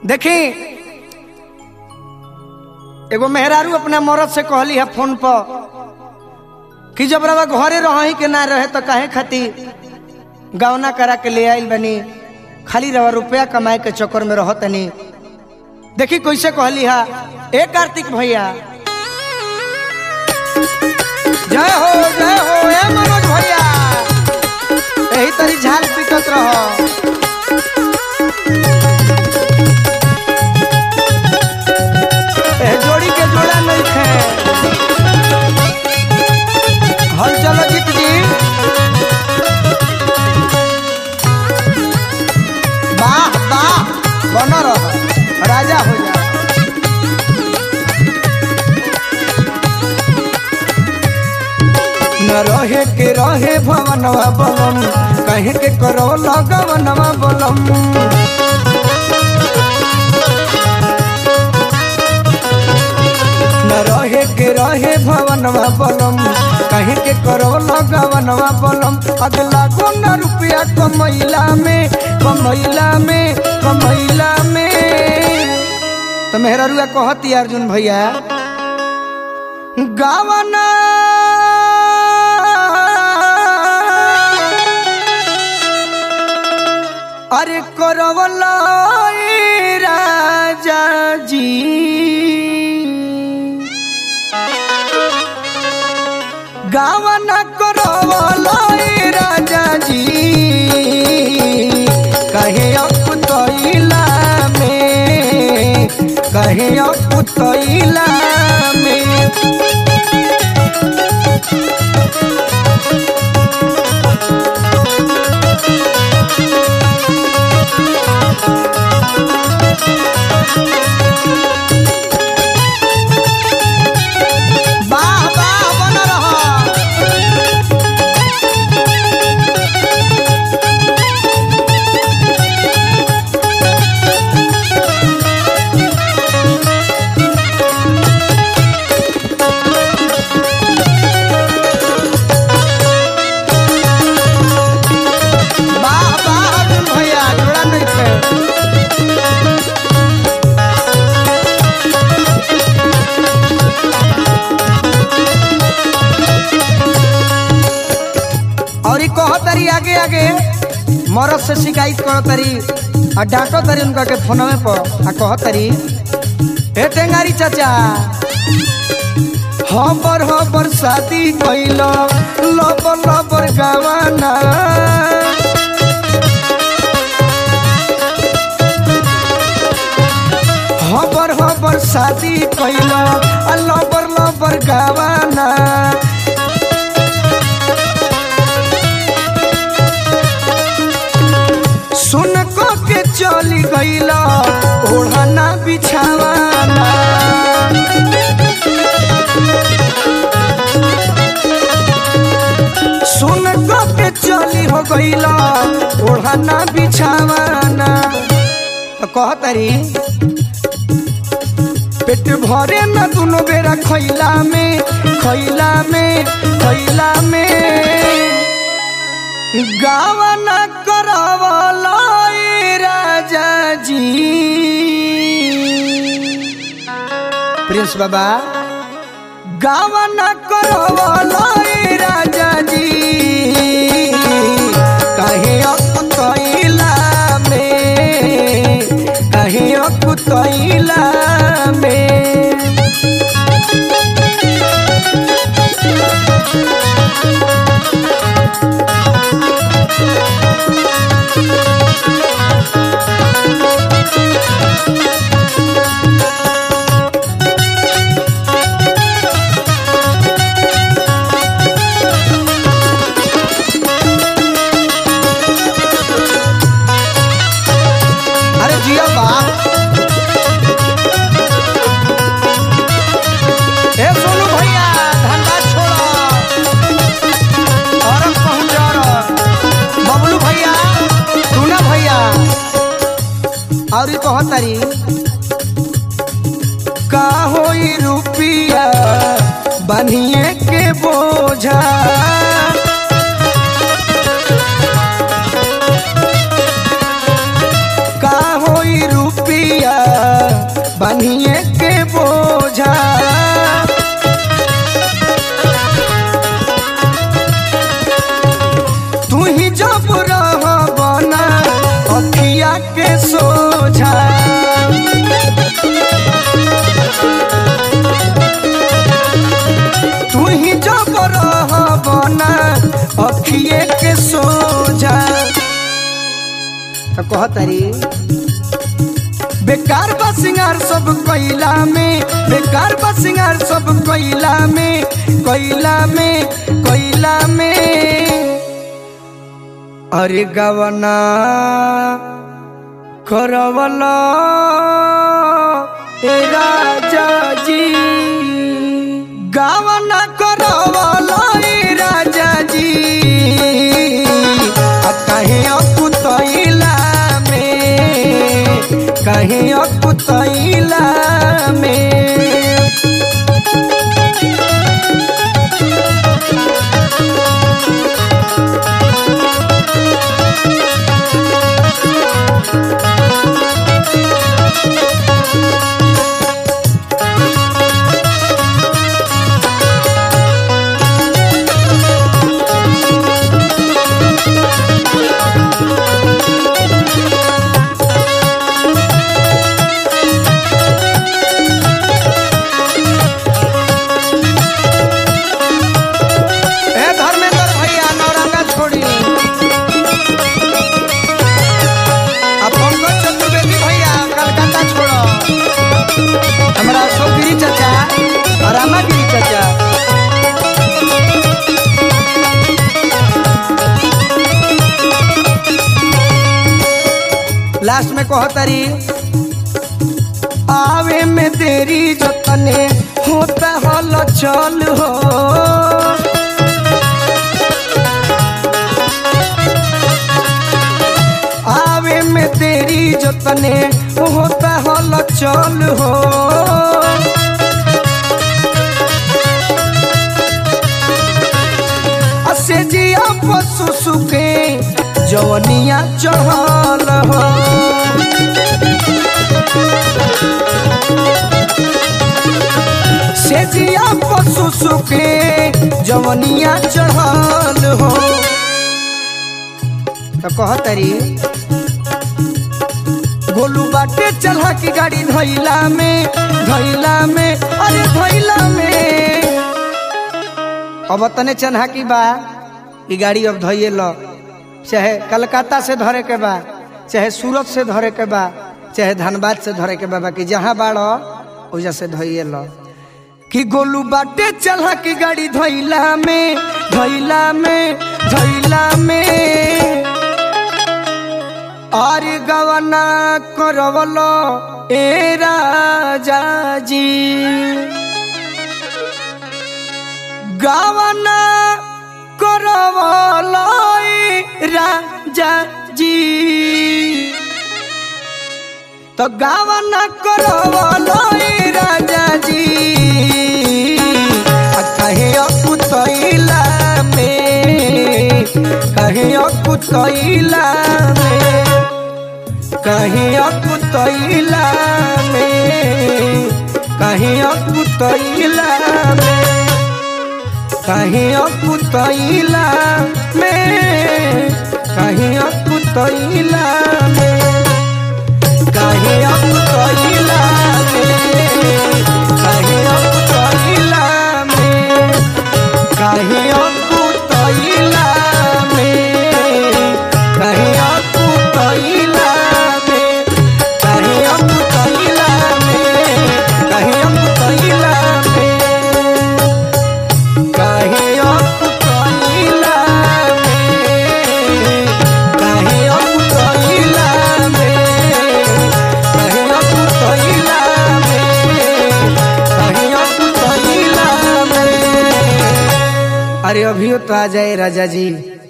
देखी एगो मेहरारू अपने मरद से कहली है फोन पर कि जब रवा घरे रही के ना रहे तो काहे खातिर गवना करा के ले आइल बनी खाली रवा रुपया कमाए के चक्कर में रह तनी देखी कैसे कहली है ए कार्तिक भैया जय हो जय हो ए मनोज भैया यही तरी झाल पीटत रह ए जोड़ी के जोड़ा नहीं थे हल चलो जीत जी वाह वाह बन रह राजा हो जा न रहे के रहे भवनवा बलम कहे के करो लगवनवा बलम न रहे के रहे भवनवा बलम कहे के करो लगवनवा बलम अगला को न रुपया कमैला में कमैला में कमैला में तो मेहरा रुआ कहती अर्जुन भैया गावना अरे करवला ए राजा जी गावना करवला ए राजा जी कहे अपुतैला में कहे अपुतैला में वाह वाह बन रहा वाह वाह अर्जुन भैया जोड़ा नहीं थे और ई कहो तरी आगे आगे मरद से शिकायत करो तरी आ डांटो तरी उनका के फोनवे पर आ कहो तरी हे टेंगारी चाचा हबर हबर शादी कैल लबर लबर गवाना हबर हबर शादी कैल आ लबर लबर गवाना सुन को के चली गईला ओढ़ना बिछावाना सुन को के चली हो गईला ओढ़ना बिछावाना तो कहतरी पेट भरे न दुनो बेरा खैला में खैला में खैला में गावना करवला ए राजा जी प्रिंस बाबा गावना करवला ए राजा जी कहे अकुतैला में कहे अकुतैला में अरे जिया बाप ए सोनू भैया धंधा छोड़ा और पहुंच जा रहा बबलू भैया टूना भैया और ये कहत तारी का होई रुपिया बनिए के बोझा का होई रुपिया सिरिया बनिए के बोझा तू ही जब रह बना अखिया के सोझा तू ही जब रह बना अखिए के सोझा तो कहतरी बेकार बा सिंगार सब कोइला में बेकार बा सिंगार सब कोइला में कोइला में कोइला में अरे गवना करवला ए राजा जी गवना करवला ए राजा जी आ कहीं अकुतैला में कहीं अकुतैला में ए धर्मेंद्र भैया नौरंगा छोड़ी अब पंकज चतुर्वेदी भैया कलकत्ता छोड़ो हमारा अशोक गिरी चाचा और रामा गिरी चाचा लास्ट में कहो तारी आवे में देरी जतने होता हल चल हो आवे में तेरी जतने होता हल चल हो असे जिया पशु सुखे जवनिया चहल हो से जिया पशु सुखे जवनिया चढ़ल हो तो कहतरी गोलू बाटे चढ़ा की गाड़ी धैला में धैला में अरे धैला में अब तने चन्हा की बा ई गाड़ी अब धैये लो चाहे कलकत्ता से धरे के बा चाहे सूरत से धरे के बा चाहे धनबाद से धरे के बा बाकी जहाँ बाड़ो ओजा से धैये लो कि गोलू बाटे चढ़ा की गाड़ी धैला में धैला में धैला में अरे गवना करवलो ए राजा जी गवना करवलो ए राजा जी तो गवना करवलो ए राजा जी आ कहे अकुतैला में कहे अकुतैला में कहीं अकुतैला में कहीं अकुतैला में कहीं अकुतैला में कहीं अकुतैला में कहीं अकुतैला में कहीं अकुतैला में कहीं अकुतैला में कहीं अकुतैला में कहीं अकुतैला में कहीं अकुतैला में कहीं अकुतैला में कहीं अकुतैला में कहीं अकुतैला में कहीं अकुतैला में अरे अभियो तो आ जाए राजा जी